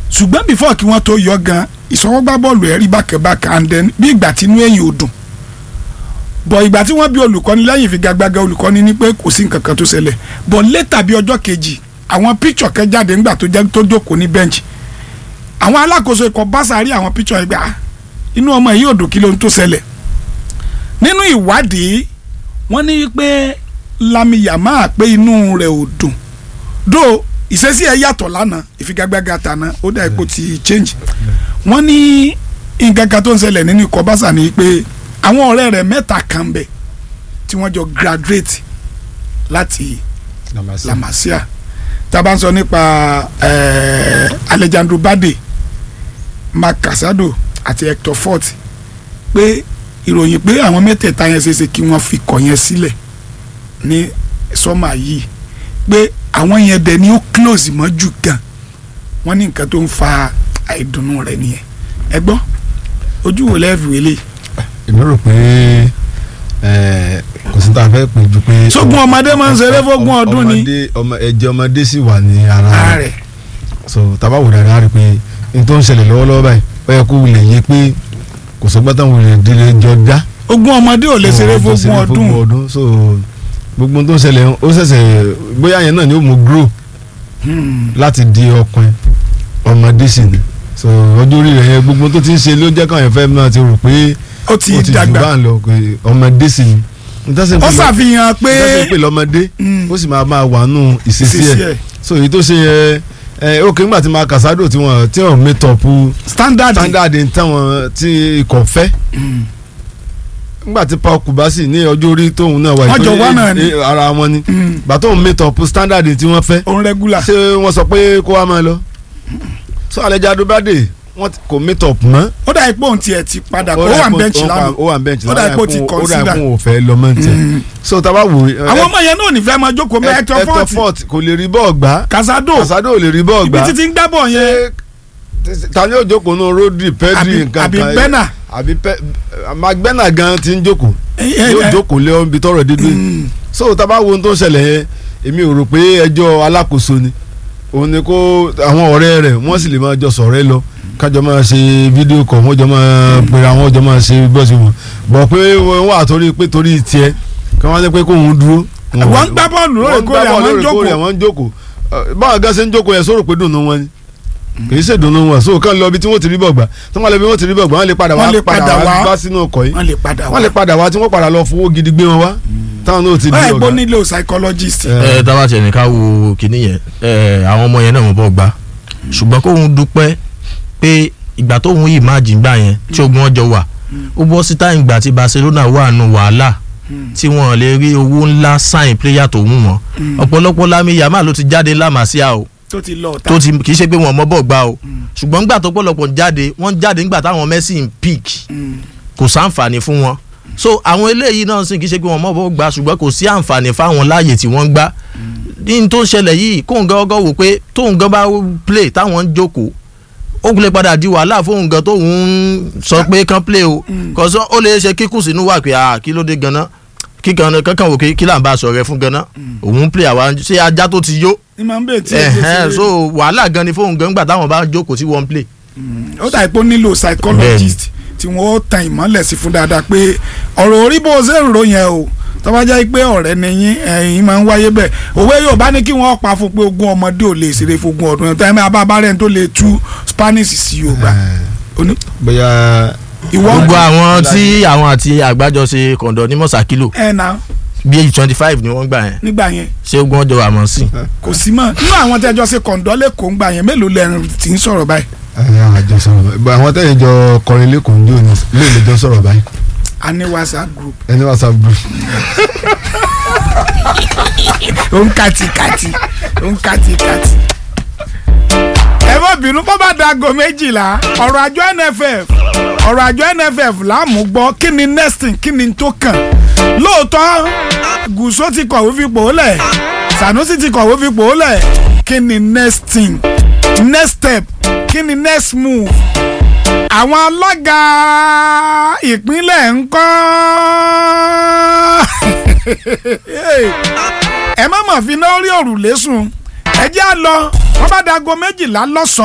ṣùgbọ́n before kí wọ́n tó yọ gan ìsọwọ́gbá bọ́ọ̀lù ẹ̀ rí bákẹ́bákẹ́ and then bí ìgbà tí inú ẹ̀yìn ò dùn bọ̀ ìgbà tí wọ́n bí olùkọ́ni lẹ́yìn ìfigagbága olùkọ́ni ní pé kò sí nǹkan kan tó ṣẹlẹ̀ bọ̀ létà bí ọjọ́ kejì àwọn píkṣọ̀ kẹ́ jáde ńgbà tó jẹ́ tó jókòó ní bẹ́ǹchì àwọn alákòóso ikọ̀ báṣà rí àwọn píkṣọ̀ ẹgbẹ́ ah inú ọmọ yìí ò dùn kí ló ń tó ṣẹlẹ̀ nínú ìwádìí wọ́n ní pé Lami Yamal pé inú rẹ̀ ò dùn dó ìṣesí ẹ̀ yàtọ̀ lánàá ìfigagbága tàná ó dà ipò ti change wọ́n ní nǹkan kan tó ń ṣẹlẹ̀ nínú ikọ̀ báṣà ni pé àwọn ọ̀rẹ́ rẹ̀ mẹ́ta kan bẹ̀ tí wọ́n jọ graduate láti La Masia tá a bá ń sọ nípa eh, Alejandro Bade Marc Casado àti Hector Fort pé ìròyìn pé àwọn mẹ́tẹ̀ẹ̀ta yẹn ṣeéṣe kí wọ́n fi kọ̀ yẹn sílẹ̀ ní sọ́mà yìí pé àwọn yẹn dẹ̀ ni ó close mọ́ jù gan wọ́n ní nǹkan tó ń fa àìdùnnú rẹ̀ nìyẹn ẹ gbọ́ ojú wo lẹ́ẹ̀fì wẹ́lẹ̀ èmi rò pé ẹ, kò sí tá a fẹ́ pè ju pé. Sógun ọmọdé máa ń ṣeré fógún ọmọ- ọdún ni. ọmọdé ọmọ ẹ̀jẹ̀ ọmọdé sì wà ní ara ara rẹ̀ rẹ̀ so tábà wò dáadáa rí i pé n tó ń ṣẹlẹ̀ lọ́wọ́lọ́wọ́ báyìí ó yẹ kó wulẹ̀ yé pé kò sọ́gbọ́n táwọn wulẹ̀ délé jọ dá. ogún ọmọdé ò lè ṣeré fógún ọdún ọdún so gbogbo tó ń ṣẹlẹ̀ ó ṣẹ̀ṣẹ̀ bóyá yẹn náà ni ó mú grow Hmm. láti di ọkùnrin ọmọdé sì ni so ọjọ́ orí rẹ̀ yẹn gbogbo tó ti ń ṣe ló jẹ́ káwọn yẹn fẹ́ máa ti rò pé ó ti ó ti jù dàgbà bá ń lọ pé ọmọdé sì ni ntẹ́sẹ̀ ó ṣàfihàn pé ntẹ́sẹ̀ pé lọ́mọdé Mm. ó sì máa máa wà nù ìṣesí ìṣesí ẹ̀ ẹ̀ so èyí tó ṣe yẹ ẹ ó kí nígbà tí máa kàsádò tí wọ́n tí wọ́n mẹ́tọ̀pù standard standard táwọn tí ikọ̀ fẹ́ Mm. nígbà tí Paul Kubasi ní ọjọ́ orí tóun náà wà Wọ́n jọ ìpínlẹ̀- wá náà ni. eh, ara wọn ni Mm. gbà tóun mẹ́tọ̀pù standard tí wọ́n fẹ́ òun regular ṣé wọ́n sọ pé kó wá máa lọ so Alejandro Bade wọ́n ti- kò mẹ́tọ̀pù mọ́ ó dà ipò òun tiẹ̀ ti padà kó dà wà ipò- bẹ́ǹchì ó lánàá wà- ó wà bẹ́ǹchì Ó dà ipò ti ó dà consider. ipò òfẹ́ lọ́mọ tiẹ̀ Mm. so tá a bá wò ó àwọn ọmọ yẹn náà ò ní fẹ́ máa jókòó mẹ́ Hector Hector Fort Fort kò lè rí bọ́ọ̀ gbá Casado Casado ò lè rí bọ́ọ̀ ibi gbá títí ń gbábọ̀ yẹn Ṣé- ta ni yóò jókòó nù Rodri Pedri àbí nǹkan àbí kan Bena àbí Pe- Magbena gan ti ń jókòó Eh, eh, yóò eh, jókòó lé ibi tọrọ dídú mm. so tá a bá wo ohun tó ń ṣẹlẹ̀ yẹn èmi ò rò pé ẹjọ́ alákòóso ni òun ni kó àwọn ọ̀rẹ́ rẹ̀ wọ́n sì lè máa jọ sọ̀rọ̀ ẹ lọ kájọ máa ṣe fídíò kọ̀ wọ́n jọ máa pèrè àwọn jọ máa ṣe bọ́ọ̀sì wọn bọ̀ pé wọ́n wà torí pé torí tiẹ̀ kí wọ́n á ní pé kóun dúró. wọ́n ń gbá bọ́ọ̀lù wọ́n ń gbá lóòrèkóòrè bọ́ọ̀lù àwọn ń lóòrèkóòrè jókòó àwọn ń jókòó Ẹ, báwọn gan ṣe ń jókòó yẹn sọ̀rọ̀ pé dùnú wọn ni kì í ṣe dùnú wọn so kàn lọ ibi tí wọ́n ti rí bọ̀gbà tí wọ́n lọ ibi tí wọ́n ti rí bọ̀gbà wọ́n lè padà Wọ́n lè wá padà padà wá wá. bá sínú ọkọ̀ yìí wọ́n lè padà wá wọ́n lè padà wá tí wọ́n padà lọ fowó gidi gbé wọn wá táwọn náà ti di wọ́n ẹ̀gbọ́n ọ̀gá. nílò psychologist Ẹ, ẹ tábà tiẹ̀ ní ká wo kínní yẹn ẹ àwọn ọmọ yẹn náà wọ́n bọ̀ gbá ṣùgbọ́n kóun dúpẹ́ pé ìgbà tóun yìí máa jìngbà yẹn tí ogun ọjọ́ wà ó bọ́ sí táyìn ìgbà tí Barcelona wà nù wàhálà tí wọ́n lè rí owó ńlá sáìn pléyà tó wù wọ́n ọ̀pọ̀lọpọ̀ Lami Yamal ló ti jáde lámàsíà o tó ti lọ ọ̀tá tó ti kì í ṣe pé wọn mọ bọ̀ gbá o ṣùgbọ́n ńgbà tó pọ̀lọpọ̀ jáde wọ́n jáde ńgbà táwọn Messi ń peak Mm. kò sáǹfààní fún wọn so àwọn eléyìí náà sì kì í ṣe pé wọn mọ̀ bọ́ gbà ṣùgbọ́n kò sí àǹfààní fáwọn láàyè tí wọ́n ń gbá ní tó ń ṣẹlẹ̀ yìí kóun gan ọgọ́ wò pé tóun gan bá play táwọn ń jókòó ó lè padà di wàhálà fóun gan tóun ń sọ pé kán play o kọ́sọ́ ó lè ṣe kíkù sínú wà pé ah kí ló dé ganan kíkan kankan wò kí là ń bá a sọ̀rọ̀ ẹ fún ganan òun ń play àwa ṣé ajá tó ti yó ní máa ń bèè tí ẹ̀hẹ́n so wàhálà gan ni fóun gan gbà táwọn bá ń jókòó sí one play ó dà ipò nílò psychologist tí wọ́n ó tan ìmọ́lẹ̀ sí fún dáadáa pé ọ̀rọ̀ orí bó ṣe ń ro yẹn o tó bá jẹ́ pé ọ̀rẹ́ ni yín ẹ̀yin máa ń wáyé bẹ́ẹ̀ òwe Yorùbá ní kí wọ́n pa fún pé ogún ọmọdé ò lè ṣeré fún ogún ọdún ẹ̀ abá abárẹ́ tó lè tú Spanish sí Yorùbá Oní- bóyá ìwọ gbogbo àwọn tí àwọn àti àgbájọṣe kọ̀ǹdọ̀ ní mọ̀sákìlò ẹ̀ náà bíi twenty five ni wọ́n gbà yẹn nígbà yẹn ṣé ogun ọjọ́ àmọ́ sí i. kò sí mọ́ nínú àwọn tẹ́jọ́ ṣe kọ̀ǹdọ́ lẹ́kọ̀ọ́ ńgbà yẹn mélòó lẹ́rìn tí ń sọ̀rọ̀ báyìí ẹ, àjọ sọ̀rọ̀ báyìí Bọ̀ àwọn tẹ̀yìn jọ kọrin lẹ́kọ̀ọ́ ní òní lè lè jọ sọ̀rọ̀ báyìí a ní WhatsApp group ẹni whatsapp group ó ń kàtìkàtì ó ń kàtìkàtì. ẹ má bínú bó bá dago méjìlá ọ̀rọ̀ àjọ NFF ọ̀rọ̀ àjọ NFF láàmú gbọ́ kí ni next thing kí ni tó kàn lóòótọ́ gùsó ti kọ̀wé fipò lẹ̀ Sanusi ti kọ̀wé fipò lẹ̀ kí ni next thing next step kí ni next move àwọn alága ìpínlẹ̀ ń kọ́ ẹ má mà fi náà rí òrùlé sùn ẹ jẹ́ à lọ wọ́n bá dago méjìlá lọ́sàn-án.